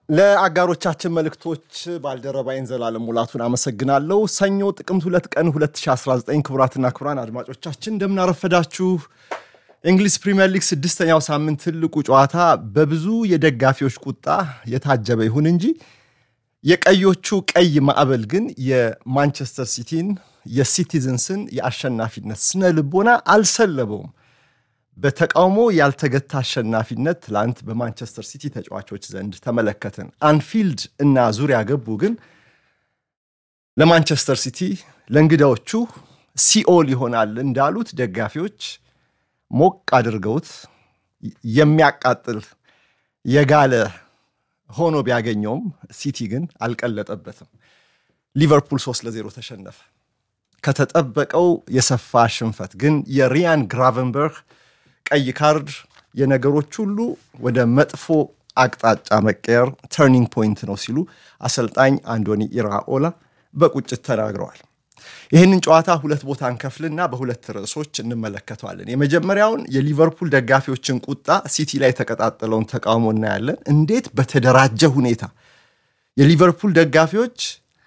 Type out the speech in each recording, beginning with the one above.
ለአጋሮቻችን መልእክቶች ባልደረባይን ዘላለም ሙላቱን አመሰግናለሁ። ሰኞ ጥቅምት ሁለት ቀን 2019 ክቡራትና ክቡራን አድማጮቻችን እንደምናረፈዳችሁ። የእንግሊዝ ፕሪምየር ሊግ ስድስተኛው ሳምንት ትልቁ ጨዋታ በብዙ የደጋፊዎች ቁጣ የታጀበ ይሁን እንጂ የቀዮቹ ቀይ ማዕበል ግን የማንቸስተር ሲቲን የሲቲዝንስን የአሸናፊነት ስነ ልቦና አልሰለበውም። በተቃውሞ ያልተገታ አሸናፊነት ትላንት በማንቸስተር ሲቲ ተጫዋቾች ዘንድ ተመለከትን። አንፊልድ እና ዙሪያ ገቡ ግን ለማንቸስተር ሲቲ ለእንግዳዎቹ ሲኦል ይሆናል እንዳሉት ደጋፊዎች ሞቅ አድርገውት የሚያቃጥል የጋለ ሆኖ ቢያገኘውም ሲቲ ግን አልቀለጠበትም። ሊቨርፑል 3 ለ0 ተሸነፈ። ከተጠበቀው የሰፋ ሽንፈት ግን የሪያን ግራቨንበርግ ቀይ ካርድ የነገሮች ሁሉ ወደ መጥፎ አቅጣጫ መቀየር ተርኒንግ ፖይንት ነው ሲሉ አሰልጣኝ አንዶኒ ኢራኦላ በቁጭት ተናግረዋል። ይህንን ጨዋታ ሁለት ቦታ እንከፍልና በሁለት ርዕሶች እንመለከተዋለን። የመጀመሪያውን የሊቨርፑል ደጋፊዎችን ቁጣ፣ ሲቲ ላይ የተቀጣጠለውን ተቃውሞ እናያለን። እንዴት በተደራጀ ሁኔታ የሊቨርፑል ደጋፊዎች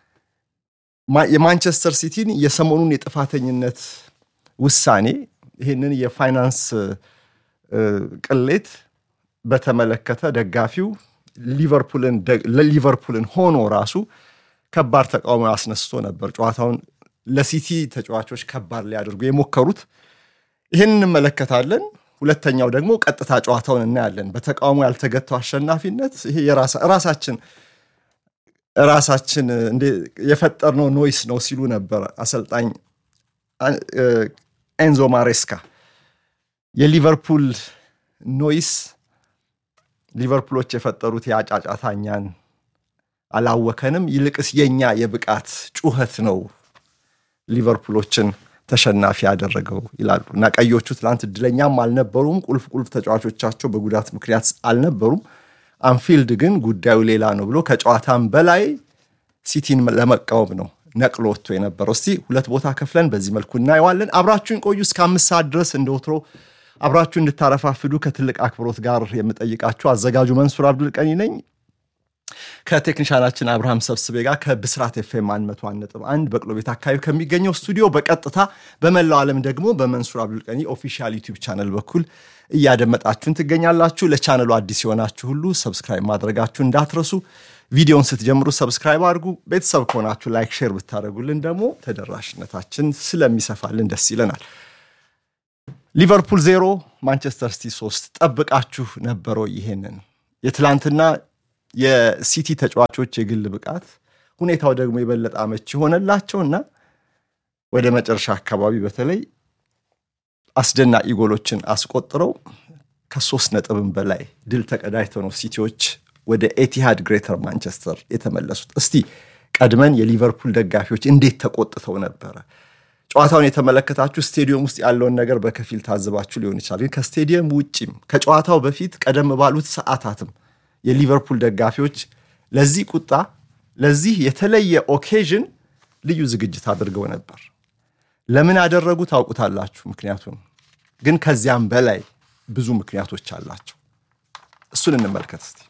የማንቸስተር ሲቲን የሰሞኑን የጥፋተኝነት ውሳኔ ይህንን የፋይናንስ ቅሌት በተመለከተ ደጋፊው ለሊቨርፑልን ሆኖ ራሱ ከባድ ተቃውሞ አስነስቶ ነበር። ጨዋታውን ለሲቲ ተጫዋቾች ከባድ ሊያደርጉ የሞከሩት ይህን እንመለከታለን። ሁለተኛው ደግሞ ቀጥታ ጨዋታውን እናያለን። በተቃውሞ ያልተገታው አሸናፊነት ይሄ ራሳችን ራሳችን የፈጠርነው ኖይስ ነው ሲሉ ነበር አሰልጣኝ ኤንዞ ማሬስካ። የሊቨርፑል ኖይስ ሊቨርፑሎች የፈጠሩት የአጫጫታ እኛን አላወከንም፣ ይልቅስ የኛ የብቃት ጩኸት ነው ሊቨርፑሎችን ተሸናፊ ያደረገው ይላሉ እና ቀዮቹ ትናንት እድለኛም አልነበሩም። ቁልፍ ቁልፍ ተጫዋቾቻቸው በጉዳት ምክንያት አልነበሩም። አንፊልድ ግን ጉዳዩ ሌላ ነው ብሎ ከጨዋታም በላይ ሲቲን ለመቃወም ነው ነቅሎ ወጥቶ የነበረው። እስቲ ሁለት ቦታ ከፍለን በዚህ መልኩ እናየዋለን። አብራችሁን ቆዩ እስከ አምስት ሰዓት ድረስ እንደ ወትሮ አብራችሁ እንድታረፋፍዱ ከትልቅ አክብሮት ጋር የምጠይቃችሁ አዘጋጁ መንሱር አብዱል ቀኒ ነኝ ከቴክኒሻናችን አብርሃም ሰብስቤ ጋር ከብስራት ኤፍኤም 101.1 በቅሎ ቤት አካባቢ ከሚገኘው ስቱዲዮ በቀጥታ በመላው ዓለም ደግሞ በመንሱር አብዱል ቀኒ ኦፊሻል ዩቲዩብ ቻነል በኩል እያደመጣችሁን ትገኛላችሁ። ለቻነሉ አዲስ የሆናችሁ ሁሉ ሰብስክራይብ ማድረጋችሁ እንዳትረሱ። ቪዲዮን ስትጀምሩ ሰብስክራይብ አድርጉ። ቤተሰብ ከሆናችሁ ላይክ፣ ሼር ብታደርጉልን ደግሞ ተደራሽነታችን ስለሚሰፋልን ደስ ይለናል። ሊቨርፑል ዜሮ ማንቸስተር ሲቲ ሶስት ጠብቃችሁ ነበረው? ይሄንን የትላንትና የሲቲ ተጫዋቾች የግል ብቃት ሁኔታው ደግሞ የበለጠ አመች የሆነላቸውና ወደ መጨረሻ አካባቢ በተለይ አስደናቂ ጎሎችን አስቆጥረው ከሶስት ነጥብም በላይ ድል ተቀዳጅተው ነው ሲቲዎች ወደ ኤቲሃድ ግሬተር ማንቸስተር የተመለሱት። እስቲ ቀድመን የሊቨርፑል ደጋፊዎች እንዴት ተቆጥተው ነበረ? ጨዋታውን የተመለከታችሁ ስቴዲየም ውስጥ ያለውን ነገር በከፊል ታዝባችሁ ሊሆን ይችላል። ግን ከስቴዲየም ውጭም ከጨዋታው በፊት ቀደም ባሉት ሰዓታትም የሊቨርፑል ደጋፊዎች ለዚህ ቁጣ ለዚህ የተለየ ኦኬዥን ልዩ ዝግጅት አድርገው ነበር። ለምን አደረጉ ታውቁታላችሁ። ምክንያቱም ግን ከዚያም በላይ ብዙ ምክንያቶች አላቸው። እሱን እንመልከት እስቲ።